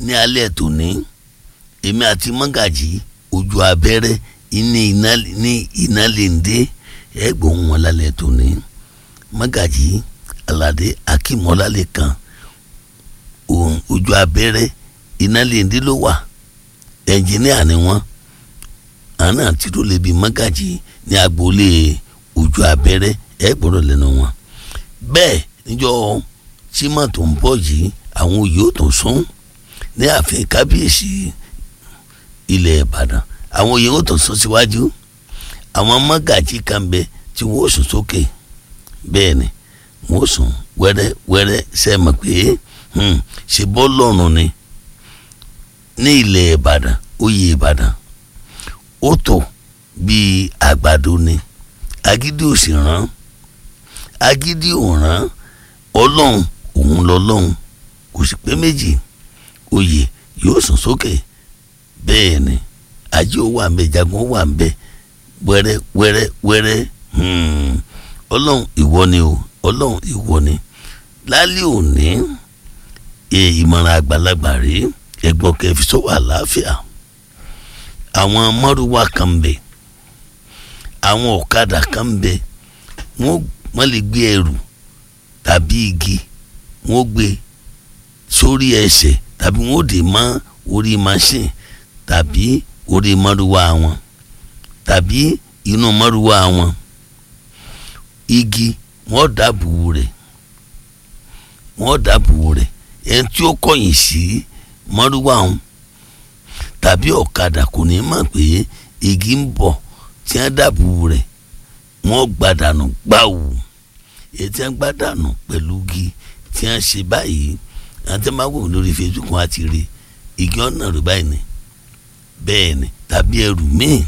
ní alẹ́ tòní èmi àti mọ́gàjì ojú abẹ́rẹ́ ní iná ní iná lèǹdé ẹ̀gbọ́n wọn lálẹ́ tòní mọ́gàjì aládé akímọ́lálẹ̀ kan ojú abẹ́rẹ́ iná lèǹdé ló wà ẹnjìníà ni wọ́n àná àti tó lè bi mọ́gàjì ní agboolé ojú abẹ́rẹ́ ẹ gbọ́dọ̀ lẹ́nu wọn bẹ́ẹ̀ níjọ́ tímọ̀ tó ń bọ̀ yìí àwọn oyè ó tó sún ní ààfin kábíyèsí ilẹ̀ ìbàdàn àwọn oyè ó tó sún síwájú àwọn mọ́gàjì kan bẹ tí wọ́n sùn sókè bẹ́ẹ̀ ni wọ́n sùn wẹ́rẹ́ wẹ́rẹ́ sẹ́mọ̀ pé ṣe bọ́ lọ́rùn ni ní ilẹ̀ ìbàdàn oyè ìbàdàn ó tó bíi àgbàdo ni agídí ò sì rán agídí ò rán ọlọ́run òun lọ́lọ́run kò sì pé méjì oyè yóò sùn sókè bẹ́ẹ̀ ni ajé ó wà ń bẹ jagun ó wà ń bẹ wẹ́rẹ́ wẹ́rẹ́ wẹ́rẹ́ ọlọ́run ìwọ ni o ọlọ́run ìwọ ni lálẹ́ òní ìmọ̀ràn àgbàlagbà rèé ẹ̀gbọ́n kẹfì sọ́wọ́ àlàáfíà àwọn mọ́rùwá kan ń bẹ àwọn ọ̀kadà kan ń bẹ wọ́n lè gbé ẹrù tàbí igi wọ́n gbé sórí ẹsẹ̀ tàbí wọ́n dè mọ́ orí machine tàbí orí mọ́rùwá wọn tàbí inú mọ́rùwá wọn igi wọ́n dàbò rẹ̀ wọ́n dàbò rẹ̀ ẹni tí ó kọ̀yìn sí mọ́rùwá wọn tàbí ọ̀kadà kò ní mọ̀ pé igi ń bọ̀ tí wọ́n dàbò rẹ̀ wọ́n gbàdànù gbàù èyí tí wọ́n gbàdànù pẹ̀lú igi tí wọ́n ṣe báyìí àti máa wò lórí Facebook wọn àti rí igi ọ̀nà rẹ̀ báyìí ni bẹ́ẹ̀ ni tàbí ẹrù míì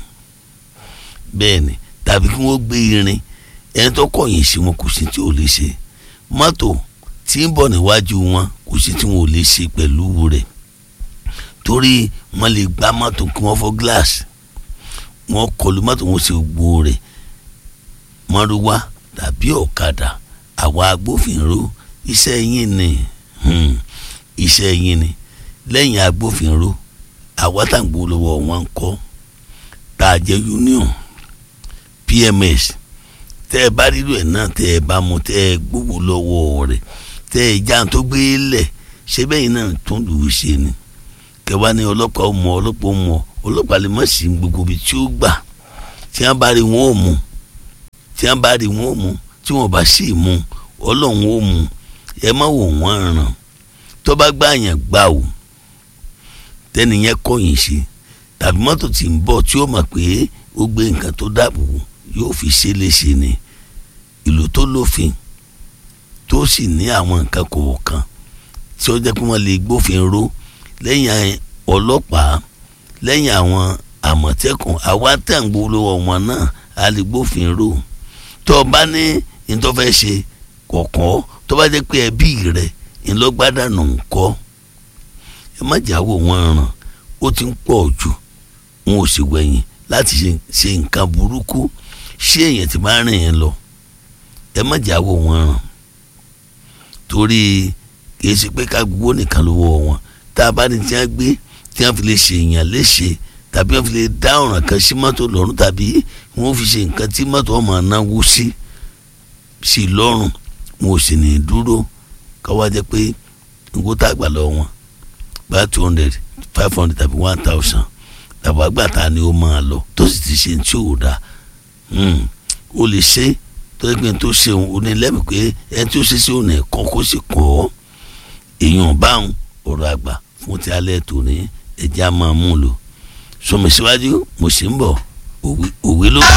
bẹ́ẹ̀ ni tàbí kí wọ́n gbé irin ẹni tó kọ̀yìn sí wọn kò sí tí ò lè ṣe mọ́tò tí ń bọ̀ níwájú wọn kò sí tí wọn ò lè ṣe pẹ̀lú rẹ̀ torí wọ́n lè gbá mọ́tò kí wọ́n fọ́ gíláàsì wọ́n kọlu mọ́tò wọn ṣe gbó rẹ̀ mọ́rúwá tàbí ọ̀kadà àwa agbófinró iṣẹ́ yín ni iṣẹ́ yín ni lẹ́yìn agbófinró àwa tàǹgbò lọ́wọ́ wọn kọ́ tá a jẹ́ union PMS tẹ́ ẹ bá rírò ẹ̀ náà tẹ́ ẹ bá mú tẹ́ ẹ gbowó lọ́wọ́ rẹ̀ tẹ́ ẹ já tó gbé lẹ̀ ṣé bẹ́yìn náà tó lù ú ṣe ni kẹwàá ní ọlọ́pàá ó mọ ọlọ́pàá ó mọ ọlọ́pàá lè má sí gbogbo ibi tí ó gbà tí wọ́n bá rí wọn ó mú tí wọ́n bá rí wọn ó mú tí wọ́n bá sì mú ọlọ́run ó mú ẹ má wò wọ́n ràn tó bá gbà yàn gbà o tẹ́niyẹn kọ̀yìn sí tàbí mọ́tò tí ń bọ̀ tí ó mọ̀ pé ó gbé nǹkan tó dáàbò yóò fi ṣe léṣe ni ìlú tó lófin tó sì ní àwọn nǹkan kọ̀ọ̀kan tí ó jẹ́ pé wọ́n lè gbófin ró lẹ́yìn ọlọ́pàá lẹ́yìn àwọn àmọ̀tẹ́kùn àwa tẹ̀ ń gbólówó wọn náà a lè gbófin ró tó o bá ní ìtọ́fẹ́ ṣe kọ̀ọ̀kan tó bá jẹ́ pé ẹbí rẹ̀ ńlọgbádànù ńkọ́ ẹ má jáwọ́ wọn ràn ó ti ń pọ̀ jù wọn ò sì wẹ̀yìn láti ṣe nǹkan burúkú ṣé èèyàn ti máa rìn yẹn lọ ẹ má jáwọ́ wọn ràn torí kì í ṣe pé ká gbowó nìkan lọ́wọ́ wọn tá a bá ní tí wọ́n gbé tí wọ́n fi lè ṣe èèyàn léṣe tàbí wọ́n fi lè dá ọ̀ràn kan sí mọ́tò lọ́rùn tàbí wọ́n fi ṣe nǹkan tí mọ́tò ọmọ náwó sí sí lọ́rùn wọn ò sì ní dúró káwá jẹ́ pé nǹkó tá a gbà lọ wọn bá two hundred five hundred tàbí one thousand tàbí àgbàtà ni ó máa lọ tó sì ti ṣe tí ò dáa ó lè ṣe tó yẹ pé tó ṣe òun ò ní lẹ́mìí pé ẹni tó ṣe sí òun ẹ̀kọ́ kó sì kọ́ ọ́ èèyàn báwọn ọ̀rọ̀ àgbà fún ti alẹ́ tòní ẹ̀jẹ̀ á máa mú lò sọmi síwájú mo sì ń bọ̀ òwe ló.